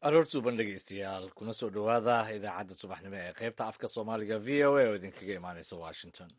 aroor suuban dhegeystayaal kuna soo dhowaada idaacadda subaxnimo ee qaybta afka soomaaliga v o a oo idinkaga imaaneysa washington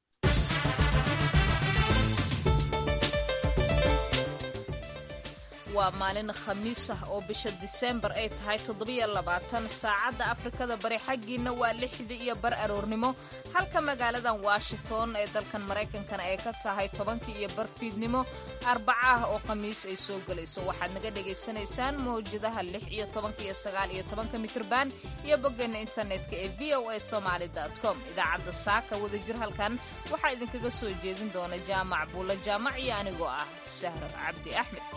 waa maalin khamiis ah oo bisha diseembar ay tahay toddobiyo labaatan saacadda afrikada bari xaggiinna waa lixda iyo bar aroornimo halka magaaladan washington ee dalkan maraykankana ay ka tahay tobankii iyo bar fiidnimo arbaca ah oo khamiis ay soo gelayso waxaad naga dhagaysanaysaan mawjadaha lix iyo tobanka iyo sagaal iyo tobanka mitrban iyo boggeena internetka ee v o a somaali com idaacadda saaka wadajir halkan waxaa idinkaga soo jeedin doona jaamac buulla jaamac iyo anigoo ah sahra cabdi axmed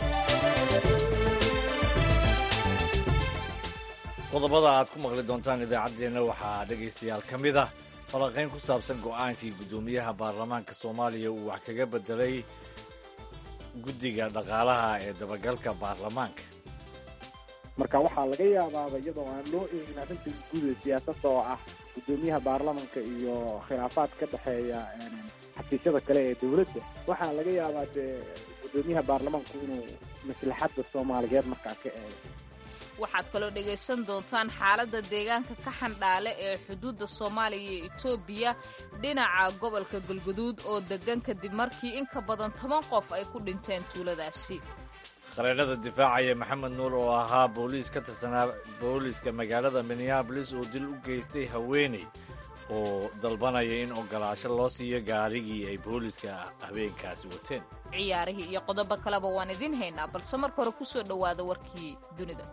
qodobada aad ku maqli doontaan idaacaddeenna waxaa dhegaystayaal ka mid ah falanqayn ku saabsan go'aankii guddoomiyaha baarlamaanka soomaaliya uu wax kaga bedelay guddiga dhaqaalaha ee dabagalka baarlamaanka marka waxaa laga yaabaaba iyadoo aan loo eegin arrinta guud ee siyaasadda oo ah guddoomiyaha baarlamanka iyo khilaafaad ka dhexeeya xafiisyada kale ee dowladda waxaa laga yaabaa dee guddoomiyaha baarlamanku inuu maslaxadda soomaaliyeed markaa ka eego waxaad kaloo dhegaysan doontaan xaaladda deegaanka ka xandhaale ee xuduudda soomaaliya iyo etoobiya dhinaca gobolka galguduud oo deggan kadib markii in ka badan toban qof ay ku dhinteen tuuladaasi qareennada difaacaya maxamed nuur oo ahaa booliis ka tirsanaa booliiska magaalada minneabolis oo dil u geystay haweeney oo dalbanaya in ogolaasho loo siiyo gaarigii ay booliiska habeenkaasi wateen ciyaarihii iyo qodobo kaleba waan idiin haynaa balse marka hore ku soo dhowaada warkii dunida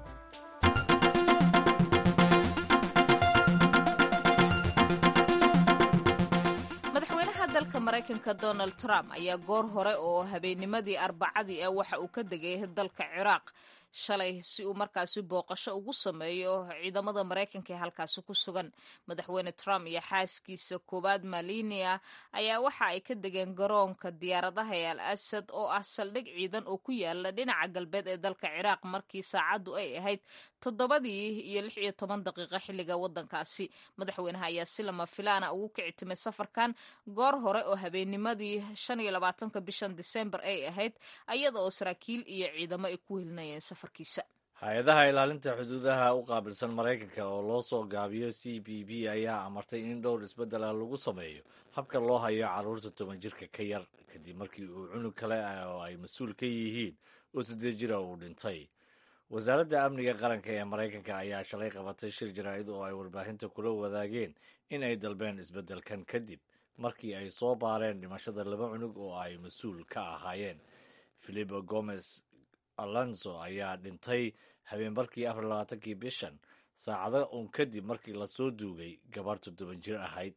madaxweynaha dalka maraykanka donald trump ayaa goor hore oo habeennimadii arbacadii ah waxa uu ka degay dalka ciraaq shalay si uu markaasi booqasho ugu sameeyo ciidamada maraykanka ee halkaasi ku sugan madaxweyne trump iyo xaaskiisa koowaad malinia ayaa waxa ay ka degeen garoonka diyaaradaha ee al asad oo ah saldhig ciidan oo ku yaala dhinaca galbeed ee dalka ciraaq markii saacaddu ay ahayd toddobadii iyo lix iyo toban daqiiqo xilliga waddankaasi madaxweynaha ayaa si lama filaana ugu kici timay safarkan goor hore oo habeennimadii shan iyo labaatanka bishan disembar ay ahayd ayada oo saraakiil iyo ciidamo ay ku helinayeen hay-adaha ilaalinta xuduudaha u qaabilsan maraykanka oo loo soo gaabiyo c b b ayaa amartay in dhowr isbeddela lagu sameeyo habka loo hayo carruurta toban jirka ka yar kadib markii uu cunug kale oo ay mas-uul ka yihiin oo siddeed jira uu dhintay wasaaradda amniga qaranka ee maraykanka ayaa shalay qabatay shir jaraa'id oo ay warbaahinta kula wadaageen in ay dalbeen isbeddelkan kadib markii ay soo baareen dhimashada laba cunug oo ay mas-uul ka ahaayeen philipo gomez alonso ayaa dhintay habeenbarkii afar labaatankii bishan saacado uun kadib markii lasoo duugay gabar toddoban jir ahayd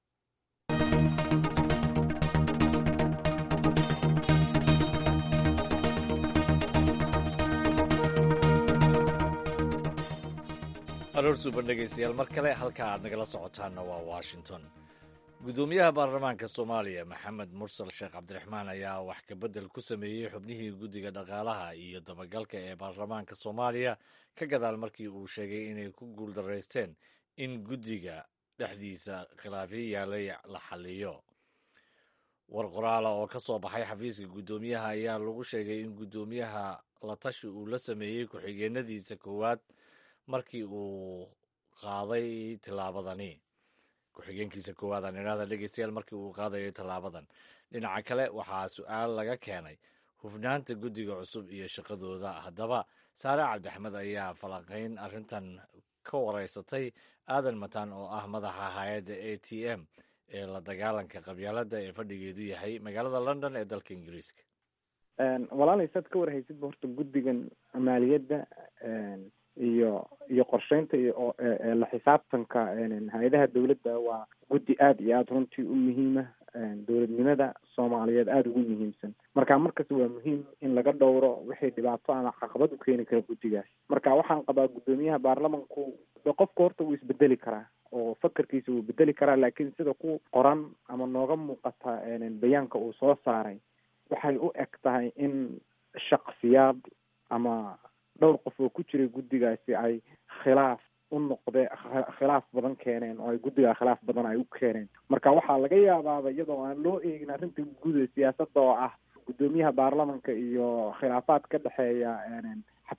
aroor suuban dhegaystayaal mar kale halka aad nagala socotaanna waa washington guddoomiyaha baarlamaanka soomaaliya maxamed mursal sheekh cabdiraxmaan ayaa wax kabedel ku sameeyey xubnihii guddiga dhaqaalaha iyo dabagalka ee baarlamaanka soomaaliya ka gadaal markii uu sheegay inay ku guuldaraysteen in guddiga dhexdiisa khilaafyo yaalay la xaliyo war qoraala oo ka soo baxay xafiiska guddoomiyaha ayaa lagu sheegay in guddoomiyaha la tashi uu la sameeyey ku-xigeenadiisa koowaad markii uu qaaday tillaabadani ku-xigeenkiisa koowaad aan idhahda dhegeystayaal markii uu qaadayay tallaabadan dhinaca kale waxaa su-aal laga keenay hufnaanta guddiga cusub iyo shaqadooda haddaba saare cabdixmed ayaa falanqayn arrintan ka wareysatay aadan mataan oo ah madaxa hay-adda a t m ee la dagaalanka qabyaaladda ee fadhigeedu yahay magaalada london ee dalka ingiriiska walaalay saad ka warhaysidba horta guddigan maaliyadda iyo iyo qorsheynta iyo la xisaabtanka hay-adaha dowladda waa guddi aada iyo aada runtii u muhiima dowladnimada soomaaliyeed aada ugu muhiimsan marka markas waa muhiim in laga dhowro wixii dhibaato ama caqabad u keeni kara guddigaas marka waxaan qabaa guddoomiyaha baarlamanku de qofka horta wuu isbedeli karaa oo fakarkiisa wuu bedeli karaa laakiin sida ku qoran ama nooga muuqata bayaanka uu soo saaray waxay u eg tahay in shaksiyaad ama dhowr qof oo ku jiray guddigaasi ay khilaaf u noqdee khilaaf badan keeneen oo ay guddigaa khilaaf badan ay u keeneen marka waxaa laga yaabaaba iyadoo aan loo eegin arrinta guud ee siyaasadda oo ah guddoomiyaha baarlamanka iyo khilaafaad ka dhexeeya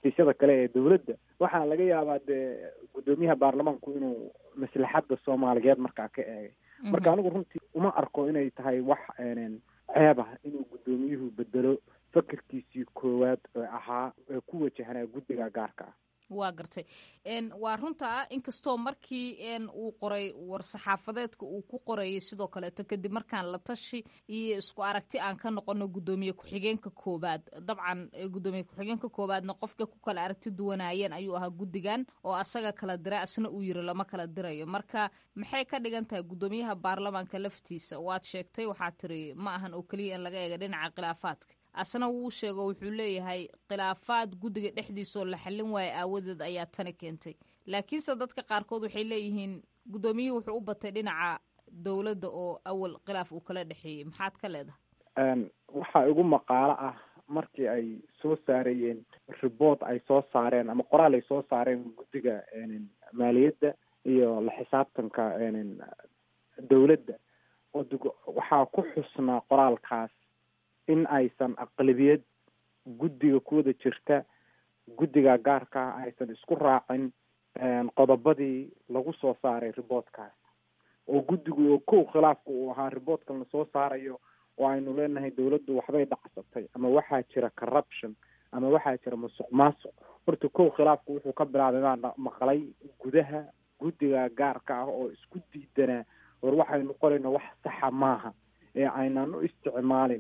xafiisyada kale ee dowladda waxaa laga yaabaa dee guddoomiyaha baarlamaanku inuu maslaxadda soomaaliyeed markaa ka eegay marka anigu runtii uma arko inay tahay wax ceeb ah inuu guddoomiyuhu bedelo fakerkiisii koowaad ee ahaa ee ku wajahanaa guddiga gaarka ah waa gartay waa runta inkastoo markii uu qoray war-saxaafadeedka uu ku qorayay sidoo kaleeto kadib markaan la tashi iyo isku aragti aan ka noqono guddoomiye ku-xigeenka koobaad dabcan guddoomiye ku-xigeenka koobaadna qofka ku kala aragti duwanaayeen ayuu ahaa guddigan oo asaga kala dira asna uu yiri lama kala dirayo marka maxay ka dhigan tahay guddoomiyaha baarlamaanka laftiisa waad sheegtay waxaa tiri ma ahan oo keliya in laga eega dhinaca khilaafaadka asna wuu sheego wuxuu leeyahay khilaafaad guddiga dhexdiisaoo la xallin waayo aawadeed ayaa tani keentay laakiinse dadka qaarkood waxay leeyihiin guddoomiyuhu wuxuu u batay dhinaca dowladda oo awal khilaaf uu kala dhexeeyey maxaad ka leedahay waxaa igu maqaalo ah markii ay soo saarayeen report ay soo saareen ama qoraal ay soo saareen guddiga maaliyadda iyo la xisaabtanka dowladda waxaa ku xusnaa qoraalkaas in aysan aqlabiyad guddiga ku wada jirta guddiga gaarka ah aysan isku raacin qodobadii lagu soo saaray reportkaas oo guddigu oo kow khilaafka uu ahaa reportkan lasoo saarayo oo aynu leenahay dowladdu waxbay dhacsatay ama waxaa jira corruption ama waxaa jira musuq maasuq horta kow khilaafku wuxuu ka bilaabay maa maqlay gudaha guddiga gaarka ah oo isku diidanaa war waxaynu qorayno wax saxa maaha ee aynaan u isticmaalin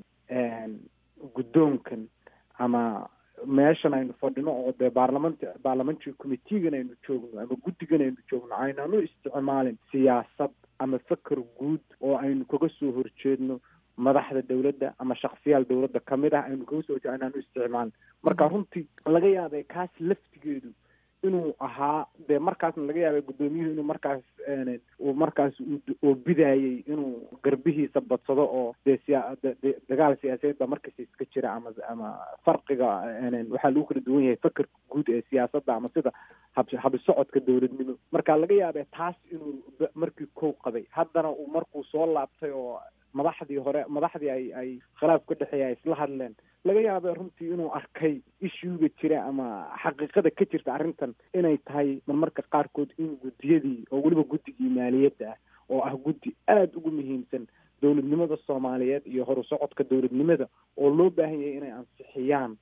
guddoonkan ama meeshan aynu fadhino oo dee baarlaman baarlamentary committeegan aynu joogno ama guddigan aynu joogno aynaan u isticmaalin siyaasad ama feker guud oo aynu kaga soo horjeedno madaxda dowladda ama shaksiyaal dowladda kamid ah aynu kaga soo horjeedno aynaan u isticmaalin marka runtii laga yaabay kaas laftigeedu inuu ahaa dee markaasna laga yaabay guddoomiyuhu inuu markaas uu markaas oo bidaayey inuu garbihiisa badsado oo dee siya dagaal siyaasadeed baa markasta iska jira ama ama farqiga waxaa lagu kala duwan yahay fakerka guud ee siyaasadda ama sida hab habisocodka dowladnimo marka laga yaabay taas inuu markii kow qabay haddana uu markuu soo laabtay oo madaxdii hore madaxdii ay ay khilaaf ka dhexeeya ay isla hadleen laga yaabay runtii inuu arkay ishuuga jira ama xaqiiqada ka jirta arrintan inay tahay marmarka qaarkood in guddiyadii oo weliba guddigii maaliyadda ah oo ah guddi aada ugu muhiimsan dowladnimada soomaaliyeed iyo horu socodka dowladnimada oo loo baahan yahay inay ansixiyaan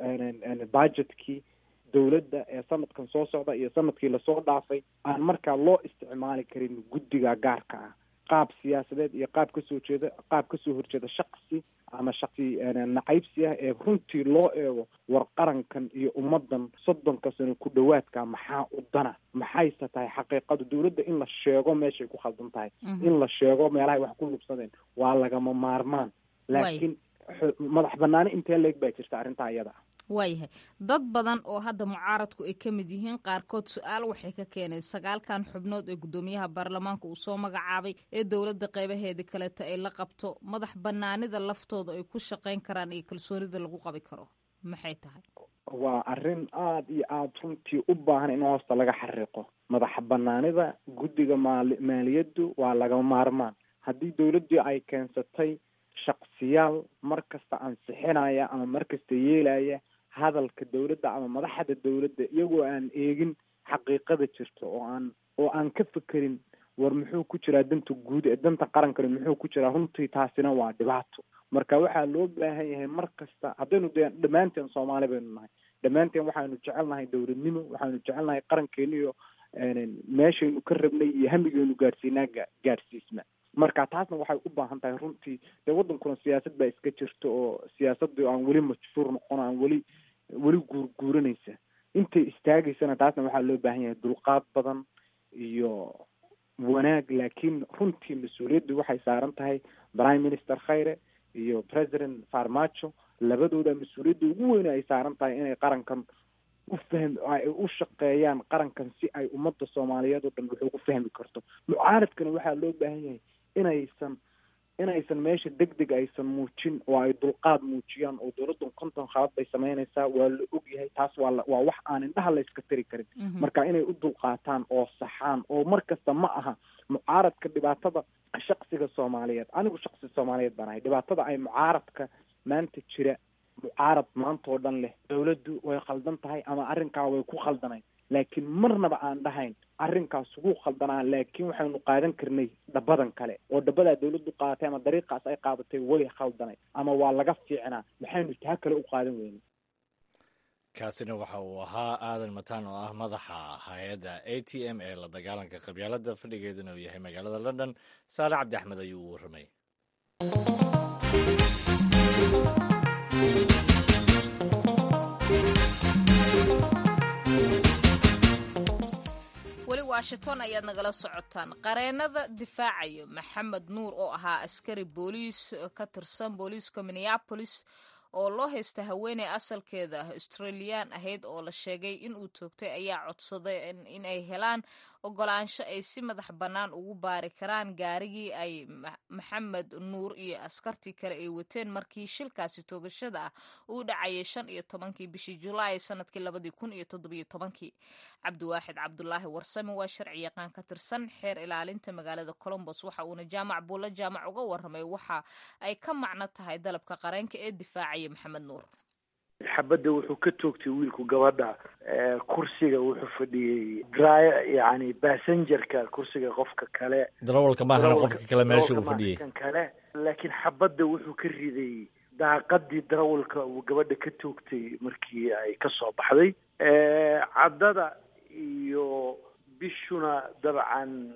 budgetkii dowladda ee sanadkan soo socda iyo sanadkii lasoo dhaafay aan markaa loo isticmaali karin guddiga gaarka ah qaab siyaasadeed iyo qaab kasoo jeeda qaab kasoo horjeeda shaksi ama shaksi nacaybsi ah ee runtii loo eego war qarankan iyo ummadan soddonka sano ku dhowaadka maxaa u dana maxayse tahay xaqiiqadu dowladda in la sheego meeshay ku khaldan tahay in la sheego meelahay wax ku lubsadeen waa lagama maarmaan laakiin madax banaani intee leeg baa jirta arrintaa iyada ah waayahay dad badan oo hadda mucaaradku ay ka mid yihiin qaarkood su-aal waxay ka keeneen sagaalkan xubnood ee guddoomiyaha baarlamaanka uu soo magacaabay ee dowladda qeybaheedii kaleeta ay la qabto madax banaanida laftooda ay ku shaqayn karaan iyo kalsoonida lagu qabi karo maxay tahay waa arrin aada iyo aada runtii u baahan in hoosta laga xariiqo madax banaanida guddiga maali maaliyaddu waa lagama maarmaan haddii dowladdii ay keensatay shaksiyaal mar kasta ansixinaya ama mar kasta yeelaya hadalka dowladda ama madaxda dowladda iyagoo aan eegin xaqiiqada jirta oo aan oo aan ka fekerin war muxuu ku jiraa danta guud ee danta qarankani muxuu ku jiraa runtii taasina waa dhibaato marka waxaa loo baahan yahay mar kasta haddaynu de dhammaanteen soomaali baynu nahay dhammaanteen waxaanu jecelnahay dowladnimo waxaanu jecelnahay qarankeena iyo meeshaynu ka rabnay iyo hamigeynu gaadhsiinaa gaadhsiisna marka taasna waxay u baahan tahay runtii dee waddankuna siyaasad baa iska jirta oo siyaasadii aan weli majfuur noqon aan weli weli guurguuranaysa intay istaagaysana taasna waxaa loo baahan yahay dulqaad badan iyo wanaag laakiin runtii mas-uuliyaddu waxay saaran tahay prime minister khayre iyo president farmajo labadooda mas-uuliyadda ugu weyne ay saaran tahay inay qarankan u fahm ay u shaqeeyaan qarankan si ay ummadda soomaaliyeed oo dhan wax ugu fahmi karto mucaaradkana waxaa loo baahan yahay inaysan inaysan meesha deg deg aysan muujin oo ay dulqaad muujiyaan oo dowladdan konton khalad bay samaynaysaa waa la ogyahay taas waa la waa wax aan indhaha la iska tari karin marka inay u dulqaataan oo saxaan oo mar kasta ma aha mucaaradka dhibaatada shaksiga soomaaliyeed anigu shaksi soomaaliyeed baan ahay dhibaatada ay mucaaradka maanta jira mucaarad maanta oo dhan leh dawladdu way khaldan tahay ama arrinkaa way ku khaldanayn laakiin marnaba aan dhahayn arrinkaas ugu khaldanaa laakiin waxaynu qaadan karnay dhabadan kale oo dhabadaa dawladdu qaadatay ama dariiqaas ay qaadatay way khaldanay ama waa laga fiicnaa maxaynu taa kale u qaadan weyne kaasina waxa uu ahaa aadan mataan oo ah madaxa hay-adda a t m ee la dagaalanka qabyaalada fadhigeeduna uu yahay magaalada london saare cabdi axmed ayuu u warramay weli washington ayaad nagala socotaan qareenada difaacayo maxamed nuur oo ahaa askari booliis ka tirsan booliiska minneapolis oo loo haysta haweeney asalkeeda australiyan ahayd oo la sheegay in uu toogtay ayaa codsaday in ay helaan ogolaansho ay si madax bannaan ugu baari karaan gaarigii ay maxamed nuur iyo askartii kale ay wateen markii shilkaasi toogashada ah uu dhacayay shan iyo tobankii bishii julaay sanadkii labadii kun iyo toddobiyo tobankii cabdiwaaxid cabdulaahi warsame waa sharci yaqaan ka tirsan xeer ilaalinta magaalada colombos waxa uuna jaamac buulla jaamac uga warramay waxa ay ka macno tahay dalabka qareenka ee difaacaya maxamed nuur xabadda wuxuu ka toogtay wiilku gabadha kursiga wuxuu fadhiyey dry yani bassengerka kursiga qofka kale darawalka maahana qofka kale meesha uu fadhiyey kan kale laakiin xabadda wuxuu ka riday daaqadii darawalka uu gabadha ka toogtay markii ay ka soo baxday caddada iyo bishuna dabcan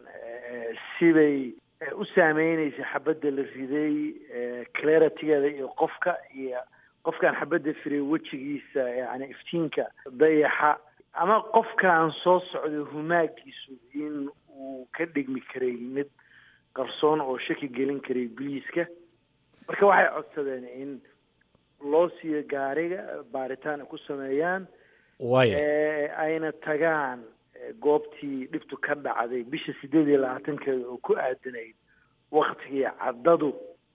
sibay u saameynaysa xabadda la riday claritigeeda iyo qofka iyo qofkaan xabadda firay wejigiisa yani iftiinka dayaxa ama qofkaan soo socday humaagiisu in uu ka dhigmi karay mid qarsoon oo shaki gelin karay biliiska marka waxay codsadeen in loo siiyo gaariga baaritaan ay ku sameeyaan waya ayna tagaan goobtii dhibtu ka dhacday bisha sideed iyo labaatankeeda oo ku aadanayd waktigii caddadu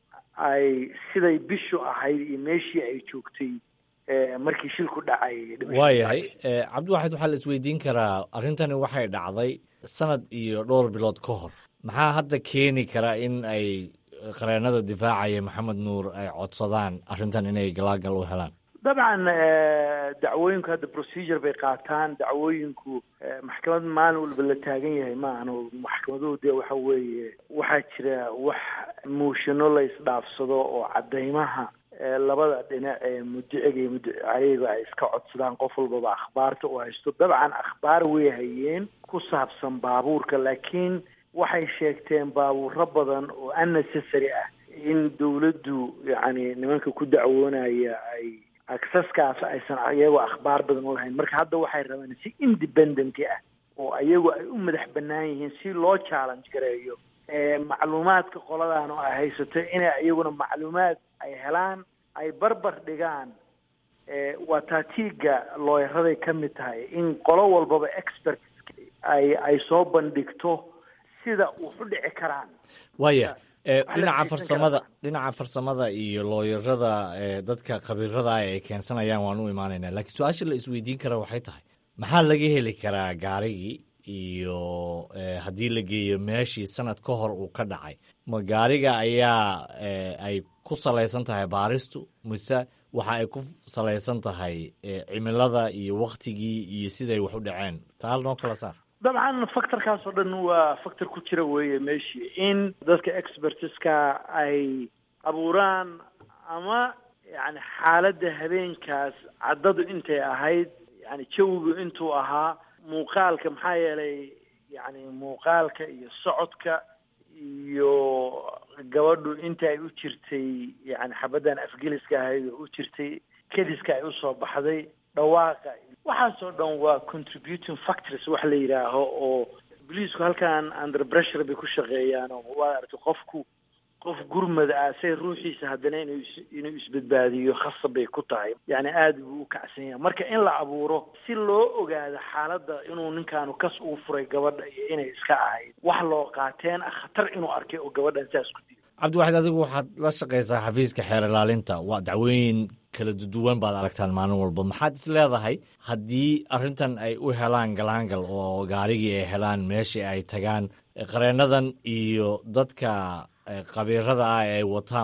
ay siday bishu ahayd iyo meeshii ay joogtay markii shilku dhacay waayahay cabdiwaxid waxaa la isweydiin karaa arrintani waxay dhacday sanad iyo dhowr bilood ka hor maxaa hadda keeni kara in ay qareenada difaacaya maxamed nuur ay codsadaan arrintan inay galaagal u helaan dabcan dacwooyinku hadda procedure bay qaataan dacwooyinku maxkamad maalin walba la taagan yahay ma ahno maxkamaduhu dee waxa weeye waxaa jira wax muushino la isdhaafsado oo caddaymaha labada dhinac ee mudiciga iyo mudicayga ay iska codsadaan qof walbaba akhbaarta u haysto dabcan akhbaar way hayeen ku saabsan baabuurka laakiin waxay sheegteen baabuuro badan oo unnecessary ah in dawladdu yacni nimanka ku dacwoonaya ay acceskaas aysan iyagoo akhbaar badan u lahayn marka hadda waxay rabeen si independent ah oo iyagu ay u madax bannaan yihiin si loo challenge gareeyo macluumaadka qoladan oo ay haysato inay iyaguna macluumaad ay helaan ay barbar dhigaan waa taatiiga looyaraday ka mid tahay in qolo walbaba expert ay ay soo bandhigto sida wax u dhici karaan waaya dhinaca farsamada dhinaca farsamada iyo looyarada dadka khabiirada ay keensanayaan waan u imaanaynaa laakiin su-aasha la isweydiin kara waxay tahay maxaa laga heli karaa gaarigii iyo haddii la geeyo meeshii sanad ka hor uu ka dhacay ma gaariga ayaa ay ku salaysan tahay baaristu mise waxa ay ku salaysan tahay cimilada iyo waktigii iyo siday wax u dhaceen taal noo kala saar dabcan factorkaas oo dhan waa factor ku jira weeye meeshii in dadka expertiska ay abuuraan ama yani xaaladda habeenkaas caddadu intay ahayd yani jawigu intuu ahaa muuqaalka maxaa yeelay yani muuqaalka iyo socodka iyo gabadhu inta ay u jirtay yani xabaddan afgeliska ahayd oo u jirtay kediska ay usoo baxday dhawaaqa waxaasoo dhan waa contributing factors wax la yidhaaho oo boliisku halkan under pressure bay ku shaqeeyaan oo waa aragtay qofku qof gurmad ah say ruuxiisa haddana inuu inuu isbadbaadiyo khasab bay ku tahay yani aada buu u kacsan yahay marka in la abuuro si loo ogaado xaaladda inuu ninkaanu kas uu furay gabadha iyo inay iska ahayd wax loo qaateen ah khatar inuu arkay oo gabadhan saas ku dilo cabdiwaxid adigu waxaad la shaqaysaa xafiiska xeer ilaalinta waa dacwooyin kala duwan baad aragtaan maalin walba maxaad is leedahay haddii arrintan ay u helaan galaangal oo gaarigii ay helaan meeshii ay tagaan qareenadan iyo dadka khabiirada ah ee ay wataanba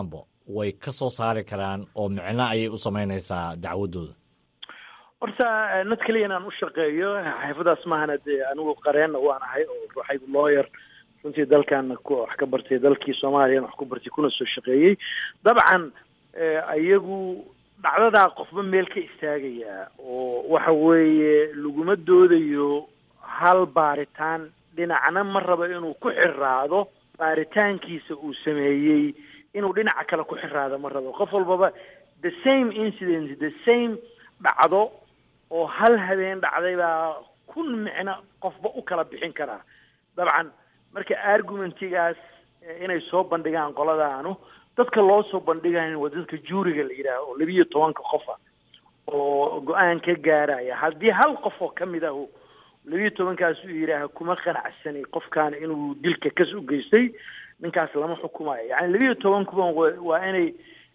way ka soo saari karaan oo micno ayay u samaynaysaa dacwadooda horta nad keliya inaan u shaqeeyo xaafadaas maahana dee anigu qareenna waan ahay oo ruuxaygu lawyer runtii dalkaana ku wax ka bartay dalkii soomaaliyana wax ku bartay kuna soo shaqeeyey dabcan iyagu dhacdadaa qofba meel ka istaagaya oo waxa weeye laguma doodayo hal baaritaan dhinacna ma rabo inuu ku xiraado baaritaankiisa uu sameeyey inuu dhinaca kale ku xiraado ma rabo qof walbaba the same incident the same dhacdo oo hal habeen dhacday baa kun micno qofba u kala bixin karaa dabcan marka argumentigaas inay soo bandhigaan qoladaanu dadka loo soo bandhigayo waa dadka juuriga la yidhaaho oo labiyo tobanka qofa oo go-aan ka gaaraya haddii hal qof oo kamid ahu labiyo tobankaas uu yidhaaha kuma qanacsanay qofkaan inuu dilka kas u geystay ninkaas lama xukumayo yani labiyo tobankuba waa inay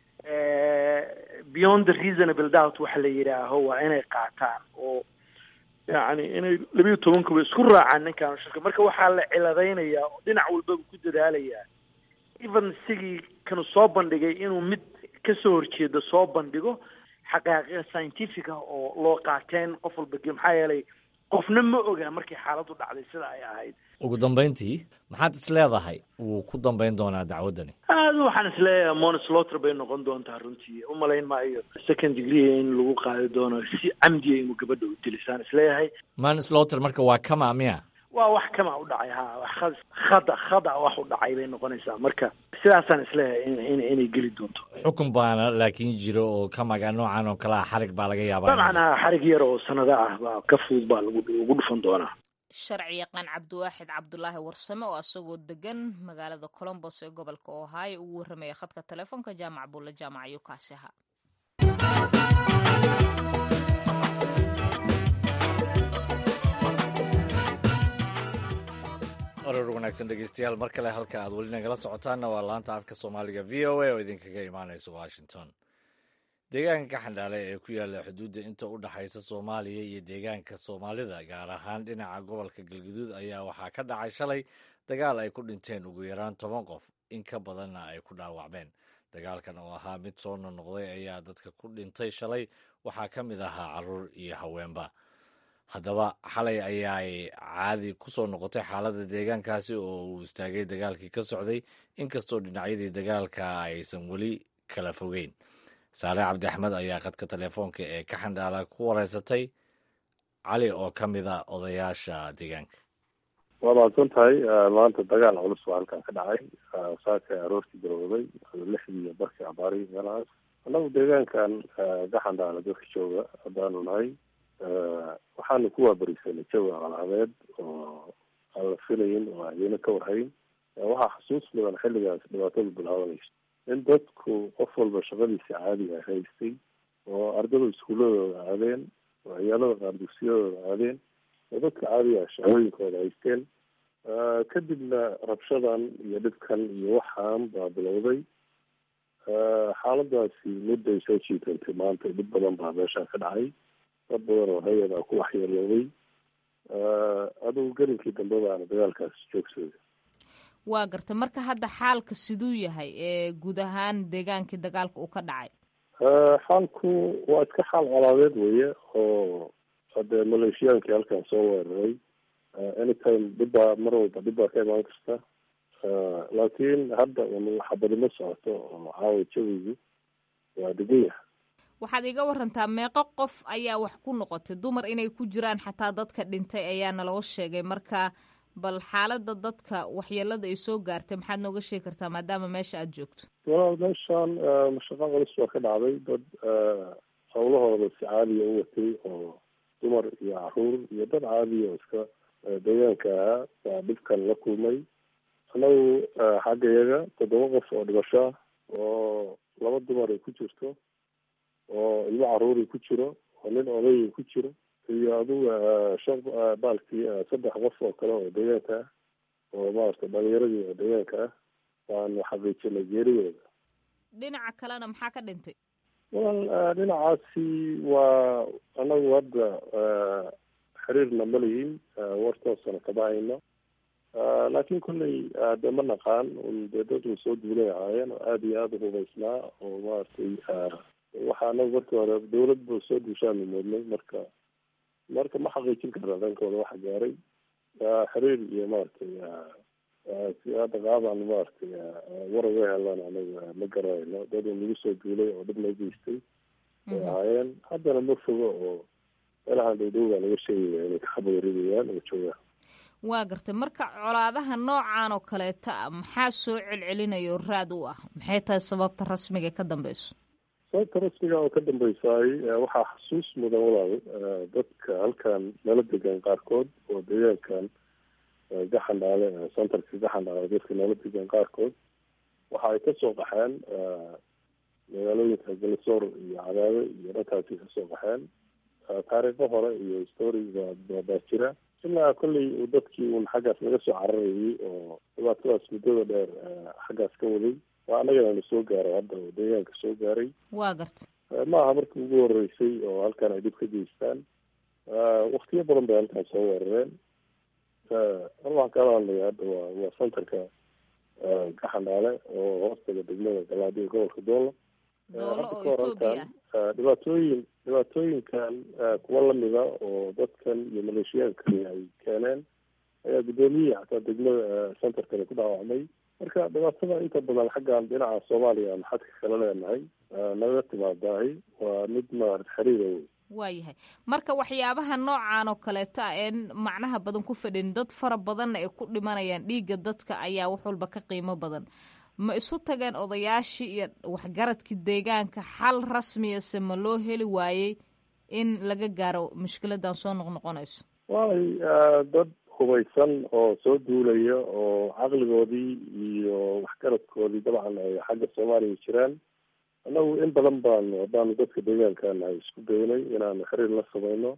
beyond the reasonable doubt waxa la yidhaaho waa inay qaataan oo yani inay labiyo tobankuba isku raacaan ninkaan shirka marka waxaa la ciladaynayaa oo dhinac walbaba ku dadaalayaa even sigii kanu soo bandhigay inuu mid kasoo horjeedo soo bandhigo xaqaaqiqa scientifica oo loo qaateen qof walba ge maxaa yeelay qofna ma oga markay xaaladdu dhacday sida ay ahayd ugu dambayntii maxaad is leedahay wuu ku dambayn doonaa dacwaddani aada waxaan isleeyahay monisloter bay noqon doontaa runtii umalayn maayo second degree in lagu qaadi doono si camdiya inuu gabadha u dilisaan isleeyahay mansloter marka waa kama miya waa wax kama u dhacay ha wax khada khada wax u dhacay bay noqonaysaa marka sidaasaan isleeyahay in inay geli doonto xukun baana laakiin jiro oo kamaga noocan oo kale a xarig baa laga yaabaa dabcan ha xarig yar oo sanado ah baa ka fudud baa lagu lagu dhufan doonaa sharci yaqaan cabdiwaaxid cabdulaahi warsame oo asagoo degan magaalada colombos ee gobolka ohio ugu warramaya khadka telefoonka jaamac buulle jaamac ayuu kaasi ahaa oror wanaagsan dhegeystayaal mar kale halka aad weli nagala socotaanna waa laanta afka soomaaliga v o a oo idinkaga imaanaysa washington deegaanka xandhaale ee ku yaalla xuduudda inta u dhexaysa soomaaliya iyo deegaanka soomaalida gaar ahaan dhinaca gobolka galguduud ayaa waxaa ka dhacay shalay dagaal ay ku dhinteen ugu yaraan toban qof in ka badanna ay ku dhaawacmeen dagaalkan oo ahaa mid soo nonoqday ayaa dadka ku dhintay shalay waxaa ka mid ahaa caruur iyo haweenba haddaba xalay ayaay caadi ku soo noqotay xaaladda deegaankaasi oo uu istaagay dagaalkii ka socday inkastoo dhinacyadii dagaalka aysan weli kala fogeyn saare cabdi axmed ayaa qadka telefoonka ee ka xandhaala ku wareysatay cali oo ka mid a odayaasha deegaanka waa mahadsan tahay maanta dagaal culus baa halkan ka dhacay saaka aroortii garowday lixdii barkii abaari meelahaas annagu deegaankan gaxandhaala dadka jooga haddaanu nahay waxaanu ku waabarisanay jawi aqalcabeed oo aan la filayin oo adeena ka warhayn waxaa xasuus mudan xilligaas dhibaatadu bilaabanayso in dadku qof walba shaqadiisa caadiga haystay oo ardada iskuuladooda aadeen oo ciyaalada qaar dugsiyadooda aadeen oo dadka caadiga shaqooyinkooda haysteen kadibna rabshadan iyo dhibkan iyo waxaan baa bilowday xaaladaasi mudday soo jiitantay maanta dhib badan baa meeshaa ka dhacay dad badan oo hay-ada ku waxyeelooday adugu gelinkii dambe baana dagaalkaas joogsaday waa garta marka hadda xaalka siduu yahay ee guud ahaan deegaankii dagaalka uu ka dhacay xaalku waa iska xaal colaadeed weye oo hadee maleeshiyaankii halkan soo weeraray anytime dhibbaa mar walba dhib baa ka imaan karta laakiin hadda xabadimo socoto oo caawa jawigu waa degan yahay waxaad iga warantaa meeqo qof ayaa wax ku noqotay dumar inay ku jiraan xataa dadka dhintay ayaa naloo sheegay marka bal xaalada dadka waxyeelada ay soo gaartay maxaad nooga sheegi kartaa maadaama meesha aada joogto walaal meeshaan mashaqo culus baa ka dhacday dad hawlahooda si caadiya u watay oo dumar iyo caruur iyo dad caadiya oo iska deegaanka ahaa baa dhibkan la kulmay annagu xagga iyaga toddoba qof oo dhimasho ah oo laba dumar ay ku jirto oo ilmo caruuri ku jiro oo nin odayay ku jiro iyo aduga shan baalkii saddex qof oo kale oo deegaanka ah oo maarata dhalinyaradii oo deegaanka ah waanu xaqiijinay geeridooda dhinaca kalena maxaa ka dhintay wal dhinacaasi waa anagu hadda xiriirna ma lihin wartoosana kama hayno laakiin kolley dee ma naqaan un dee dad un soo duulay ahaayeen oo aada iyo aada u hubaysnaa oo maaragtay waxa anagu markii hore dawlad ba soo duushaanu moodnay marka marka ma xaqiijin karna dhankooda waxa gaaray xiriir iyo maaragtay si hadda qaabaan maaragtay war uga helan anaga ma garanayno dad un nagu soo duulay oo dhib noo geystay ay ahaayeen haddana ma fogo oo meelahan dhowdhowbaa laga sheegaya inay kaxabawaridayaan oo joogaan waa gartay marka colaadaha noocan oo kaleeta ah maxaa soo celcelinayo raad u ah maxay tahay sababta rasmiga ka dambeyso sababta rasmiga oo ka dambaysaay waxaa xasuus mudan walaal dadka halkan nala degan qaarkood oo deegaankan gaxandhaale centerka gaxandhaale dadka nala degan qaarkood waxa ay kasoo qaxeen magaalooyinka galisoor iyo cadaade iyo dhankaasi kasoo qaxeen taariikho hore iyo story baa jira ilaa kolley uu dadkii un xaggaas laga soo cararayay oo dhibaatadaas muddada dheer xaggaas ka waday waa annagana soo gaaray hadda oo deegaanka soo gaaray waa garta ma aha markii ugu horeysay oo halkan ay dhib ka geystaan waktiyo badan bay halkan soo weerareen waxaan kala hadlaya hadda waa waa centerka gaxandhaale oo hoostaga degmada galaadiya gobolka doola hadda ka hor halkan dhibaatooyin dhibaatooyinkan kuwa lamida oo dadkan iyo maleeshiyaankani ay keeneen ayaa guddoomiyihii xataa degmada centerkani ku dhaawacmay marka dhibaatada inta badan xaggan dhinaca soomaaliya aan xadka kala leenahay naga timaadahay waa mid maarata xiriira wey waayahay marka waxyaabaha noocan oo kaleeta ah een macnaha badan ku fadhin dad fara badanna ay ku dhimanayaan dhiigga dadka ayaa wax walba ka qiimo badan ma isu tageen odayaashii iyo waxgaradkii deegaanka xal rasmiyase ma loo heli waayey in laga gaaro mushkiladan soo noqnoqonayso waay dad hubaysan oo soo duulaya oo caqligoodii iyo waxgaradkoodii dabcan ay xagga soomaaliya jiraan annagu in badan baanu haddaanu dadka deegaankan ay isku daynay inaanu xiriir la samayno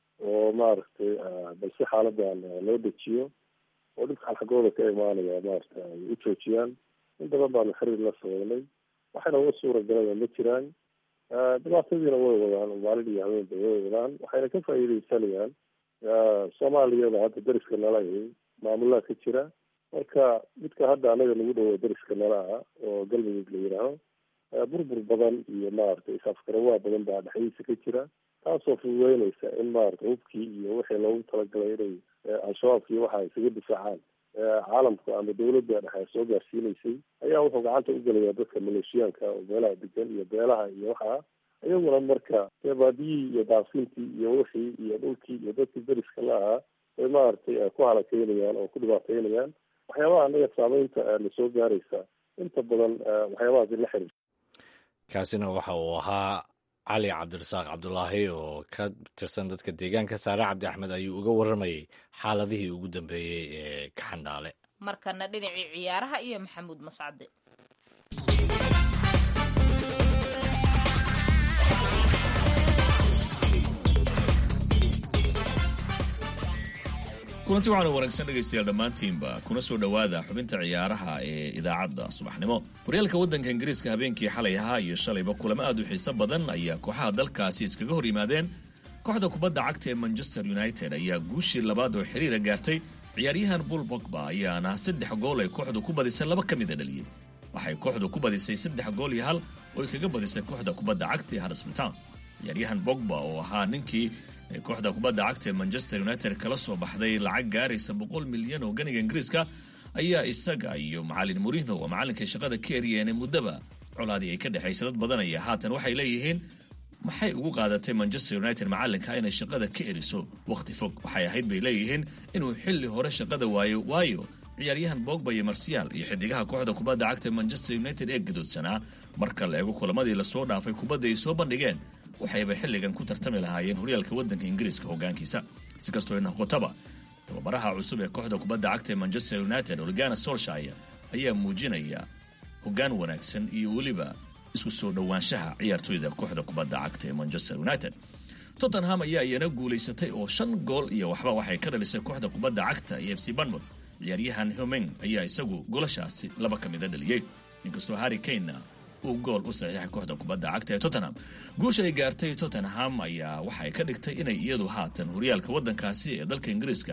oo maaragtay balse xaaladan loo dejiyo oo dhibkaan xaggooda ka imaanaya maarata ay u joojiyaan in badan baanu xiriir la samaynay waxayna uga suura galaya ma jiraan dhibaatadiina way wadaan maalin iyo habeenba way wadaan waxayna ka faa'iideysanayaan soomaaliyada hadda dariska nala ahi maamulaha ka jira marka midka hadda anaga nagu dhawo dariska nala ah oo galmudug la yidhaaho burbur badan iyo maaragtay isafgarawaa badan baa dhexdiisa ka jira taasoo fududeynaysa in maarata hubkii iyo wixii loogu talagalay inay al-shabaabkii waxa isaga difaacaan caalamka ama dawladda dhexe soo gaarsiinaysay ayaa wuxuu gacanta u gelaya dadka maleeshiyaanka oo meelaha degan iyo beelaha iyo waxaa iyaguna marka dee baadiyihii iyo daaqsintii iyo wixii iyo dhulkii iyo dadkii dariska la ahaa bay maaragtay ku halakeynayaan oo ku dhibaateynayaan waxyaabaha anaga saameynta na soo gaaraysa inta badan waxyaabahaasi la xiriir kaasina waxa uu ahaa cali cabdirasaaq cabdulaahi oo ka tirsan dadka deegaanka saare cabdi axmed ayuu uga warramayay xaaladihii ugu dambeeyey ee kaxandhaale markana dhinacii ciyaaraha iyo maxamuud mascade kulanti waxaanu wanaagsan dhegaystayaal dhammaantiinba kuna soo dhowaada xubinta ciyaaraha ee idaacadda subaxnimo horyaalka waddanka ingiriiska habeenkii xalay ahaa iyo shalayba kulamo aad u xiiso badan ayaa kooxaha dalkaasi iskaga hor yimaadeen kooxda kubadda cagta ee manchester united ayaa guushii labaad oo xiriira gaartay ciyaaryahan bull bogba ayaana saddex gool ay kooxdu ku badisay laba ka mida dhaliyey waxay kooxdu ku badisay saddex gool iyo hal oo ay kaga badisay kooxda kubadda cagta ee harsfield town ciyaaryahan bogba oo ahaa ninkii ee kooxda kubadda cagta ee manchester united kala soo baxday lacag gaaraysa boqol milyan oo ganiga ingiriiska ayaa isaga iyo macalin murino oo macalinkay shaqada ka eryeene muddaba colaadii ay ka dhexaysa dad badanaya haatan waxay leeyihiin maxay ugu qaadatay manchester united macalinka inay shaqada ka eriso wakhti fog waxay ahayd bay leeyihiin inuu xilli hore shaqada waayo waayo ciyaaryahan bogba iyo marsiyaal iyo xidigaha kooxda kubadda cagta manchester united ee gadoodsanaa marka la eego kulamadii lasoo dhaafay kubadda ay soo bandhigeen waxayba xilligan ku tartami lahaayeen horyaalka waddanka ingiriiska hogaankiisa si kastoo noqotaba tababaraha cusub ee kooxda kubadda cagta ee manchester united organa solshire ayaa muujinaya hogaan wanaagsan iyo weliba isku soo dhowaanshaha ciyaartoyda kooxda kubadda cagta ee manchester united tottenham ayaa iyana guulaysatay oo shan gool iyo waxba waxay ka dhalisay kooxda kubadda cagta ee f c banmouth ciyaaryahan humeng ayaa isagu golashaasi laba ka mida dhaliyey inkastoo harry kanena uu gool u saxiixay kooxda kubadda cagta ee tottenham guusha ay gaartay tottenham ayaa waxay ka dhigtay inay iyadu haatan horyaalka waddankaasi ee dalka ingiriiska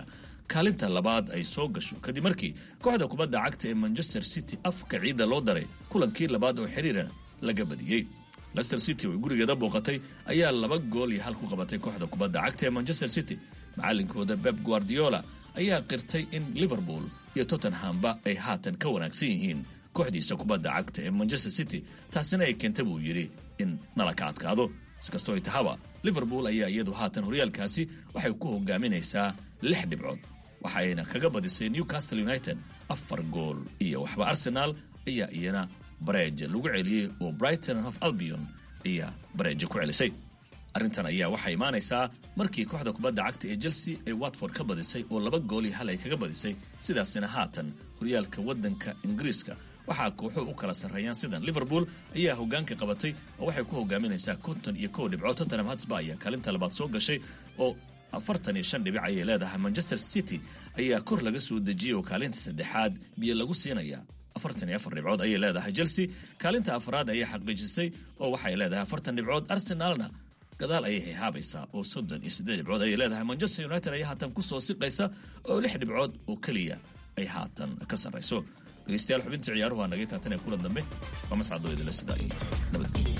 kaalinta labaad ay soo gasho kadib markii kooxda kubadda cagta ee manchester city afka ciidda loo daray kulankii labaad oo xiriirana laga badiyey lester city oo gurigeeda booqatay ayaa laba gool iyo hal ku qabatay kooxda kubadda cagta ee manchester city macalinkooda beb guardiola ayaa qirtay in liverpool iyo tottenhamba ay haatan ka wanaagsan yihiin kooxdiisa kubadda cagta ee manchester city taasina ay keenta buu yidhi in nala ka adkaado iskastoo ay tahaba liverpool ayaa iyadu haatan horyaalkaasi waxay ku hogaaminaysaa lix dhibcood waxayna kaga badisay newcastle united afar gool iyo waxba arsenaal ayaa iyana bareeja lagu celiyey oo brighton of albion ayaa bareeja ku celisay arrintan ayaa waxaa imaanaysaa markii kooxda kubadda cagta ee chelsea ay watford ka badisay oo laba gool iyo hal ay kaga badisay sidaasina haatan horyaalka waddanka ingiriiska waxaa kooxuhu u kala sarreeyaan sidan liverpool ayaa hogaanka qabatay oo waxay ku hogaaminaysaa konton iyo kow dhibcood tottenham hatsba ayaa kaalinta labaad soo gashay oo afartan iyo shan dhibic ayay leedahay manchester city ayaa kor laga soo dejiyey oo kaalinta saddexaad biyo lagu siinaya afartan iyo afar dhibcood ayay leedahay chelsea kaalinta afraad ayay xaqiijisay oo waxay leedahay afartan dhibcood arsenaalna gadaal ayay hayhaabaysaa oo soddon iyo siddeed dhibcood ayay leedahay manchester united ayaa haatan kusoo siqaysa oo lix dhibcood oo keliya ay haatan ka sarrayso dhegeystayaal xubintii ciyaaruhu aa naga taatan ee kulan dambe waa mascadoo idinla sidaa iyo nabadgelyo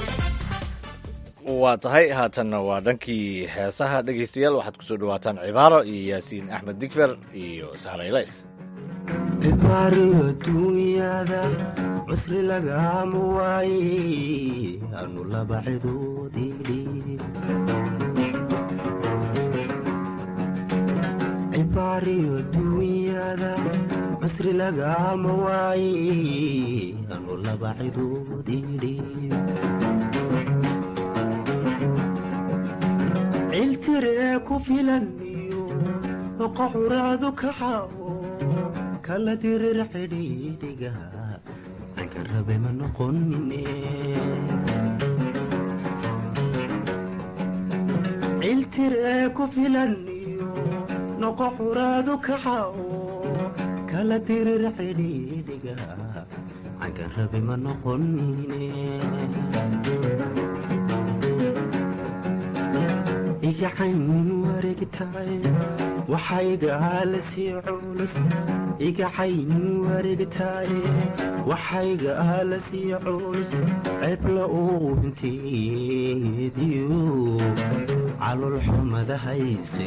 waa tahay haatanna waa dhankii heesaha dhegaystayaal waxaad kusoo dhawaataan cibaaro iyo yaasiin axmed digfer iyo sahraylays cibaariyo duunyada cusri lagama waaye anu laba cidoodii cibaariyo duunyada cusri lagama waaye anu laba cidoodii ciltiree ku filan iyo oqa curaadu kaxawo kala dirir xidhiidhiga anka rabe ma noqonine ciltiree ku filan iyo noqo curaadu kaxawo kala dirir xidhiidhiga anka rabe ma noqonine igacayn wareegtaay waxaygaala sii culus igacayn wareegtaay waxaygaala sii culus ceebla uu hinteediyo calol xumada hayse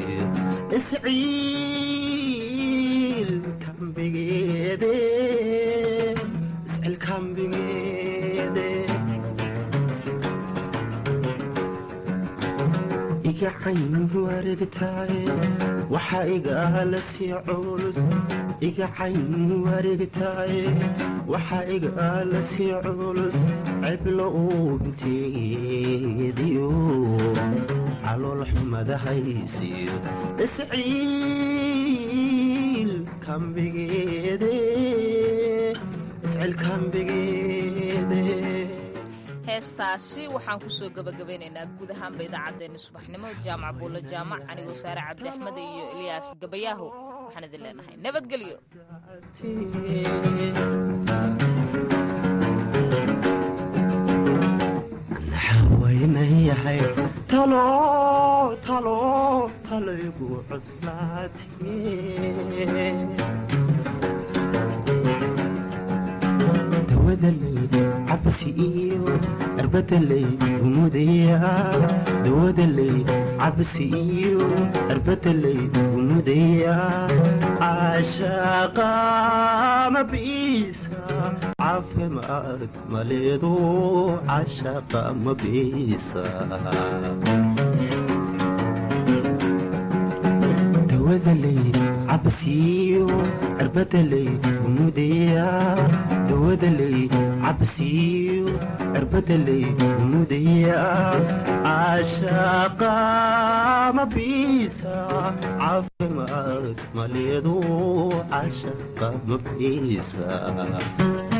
isciil kambigeede isciil kambigeede igacayn wareegtaay waxa igaala sii culus igacayn wareegtaay waxa igaala sii culus ceblo uu hinteediyo calool xumada haysiyo isciil kambigeede isciil kambigeede heestaasi waxaan kusoo gabagabeynaynaa guud ahaanba idaacaddeenna subaxnimo jaamac buulo jaamac anigoo saare cabdi axmed iyo ilyaas gabayaaho waxaan idin leenahay nabadgelyo waynayahay talo talo talaygu cuslaate dawadaley cabsi iyo arbadaley umudaya dawadaley cabsi iyo arbadaley umudaya caashaqa mabiisa caafimaad maleedo caashaqa mabiisa dawadaley cabsiyo arbadaley umudaya dawadaley cabsiyo arbadaley umudaya caashaqa mabiisa caafimaad maleedo caashaqa mabiisa